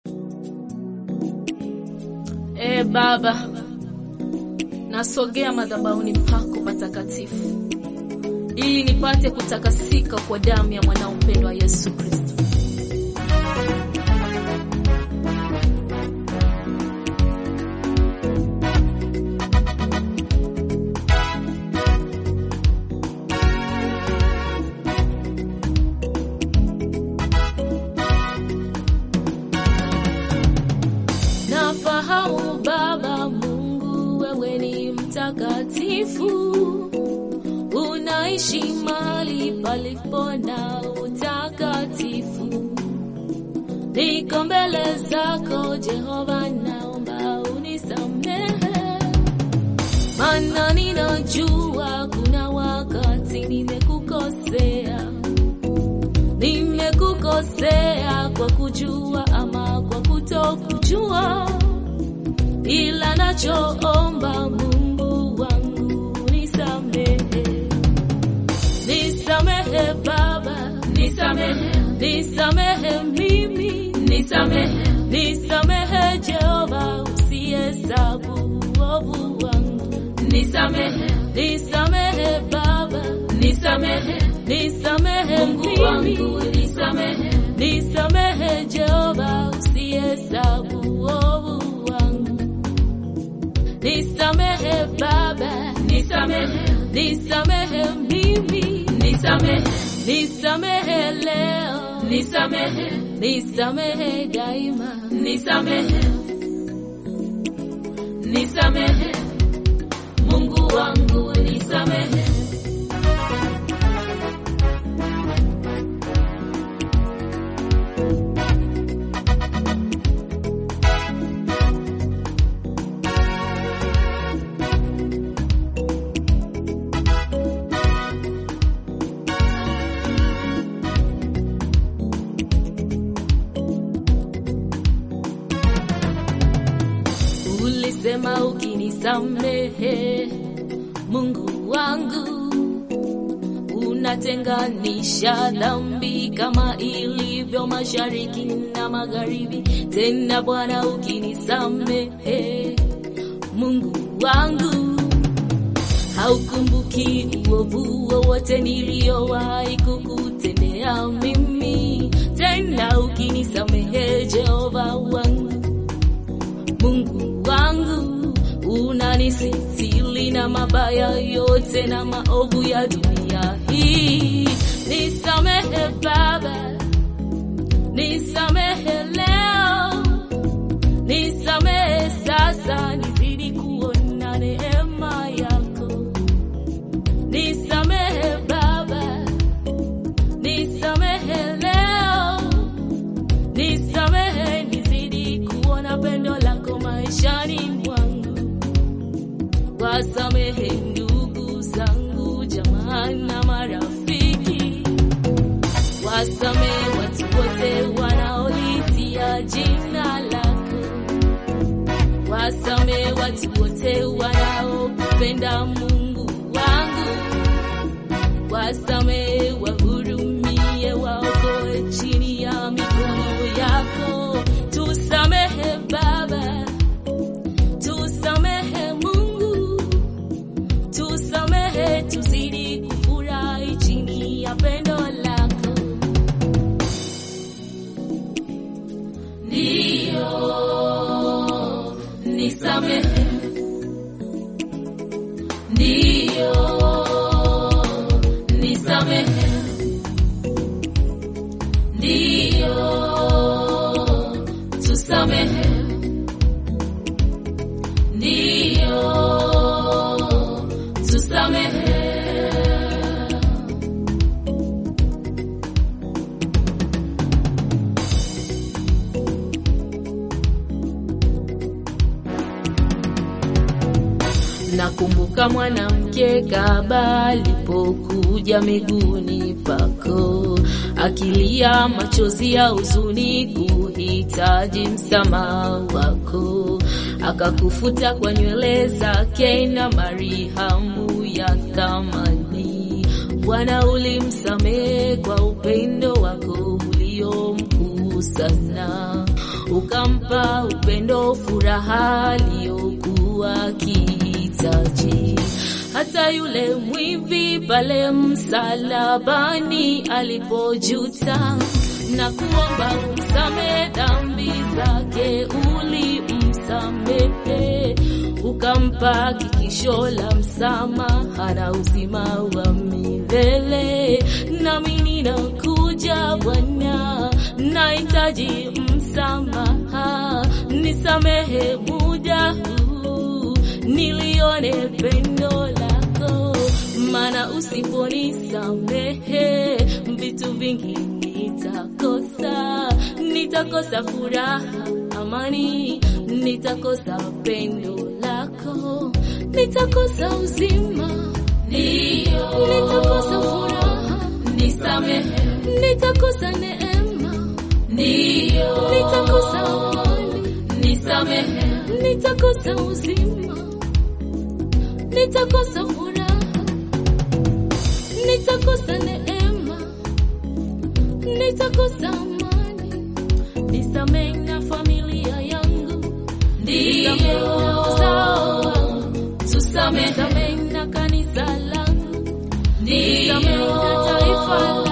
Ee Baba, nasogea madhabahuni pako patakatifu ili nipate kutakasika kwa damu ya mwanao mpendwa Yesu Kristo. Nafahamu Baba Mungu, wewe ni mtakatifu, unaishi mahali palipo na utakatifu. Niko mbele zako Jehova, naomba unisamehe, maana ninajua kuna wakati nimekukosea, nimekukosea kwa kujua ama kwa kutokujua, ila nachoomba Mungu wangu nisamehe, nisamehe Baba, nisamehe, nisamehe mimi, nisamehe, nisamehe Jehova, usihesabu uovu wangu, nisamehe, nisamehe Baba, nisamehe, nisamehe Mungu wangu, nisamehe, nisamehe Jehova, usihesabu uovu wangu, nisamehe Baba, nisamehe, nisamehe mimi, nisamehe, nisamehe leo, nisamehe, nisamehe daima, nisamehe, nisamehe Mungu wangu, nisamehe. Ulisema ukinisamehe, Mungu wangu, unatenganisha dhambi kama ilivyo mashariki na magharibi. Tena Bwana, ukinisamehe, Mungu wangu, haukumbuki uovu wowote niliowahi kukutendea mimi. Tena ukinisamehe, Jehova wangu Mungu wangu unanisitili na mabaya yote na maovu ya dunia hii. Nisamehe Baba, nisamehe leo, nisamehe sasa, nizidi kuona neema yako. Nisamehe Baba, nisamehe leo, nisamehe nizidi kuona pendo lako maishani mwangu. Wasamehe ndugu zangu, jamaa na marafiki, wasamehe watu wote wanaolitia jina lako, wasamehe watu wote wanaokupenda Mungu wangu, wasamehe wahurumie, waokoe chini ya mikono yako. Tusamehe Baba, tusamehe Mungu, tusamehe, tuzidi kufurahi chini ya pendo lako. Ndiyo, nisamehe, ndiyo, nisamehe, ndiyo, tusamehe, ndiyo, tusamehe. Nakumbuka mwanamke Kaba alipokuja miguuni pako, akilia machozi ya huzuni kuhitaji msamaha wako, akakufuta kwa nywele zake na marihamu ya thamani. Bwana, ulimsamehe kwa upendo wako ulio mkuu sana. ukampa upendo, furaha aliyokuwa akihitaji. Hata yule mwivi pale msalabani alipojuta na kuomba umsamehe dhambi zake, ulimsamehe ukampa hakikisho la msamaha na uzima wa milele. Nami ninakuja Bwana, nahitaji msamaha, nisamehe muda huu, nilione pendo lako, maana usiponisamehe vitu vingi nitakosa, nitakosa furaha, amani, nitakosa pendo lako, nitakosa uzima, Ndio, nitakosa furaha, nisamehe. nitakosa neema, Ndio, nitakosa amani, nisamehe. nitakosa uzima, nitakosa furaha, nitakosa neema, nitakosa amani, nisamehe na familia yangu, nisamehe na uzao wangu, Tusamehe. nisamehe na kanisa langu, nisamehe Ndio, na taifa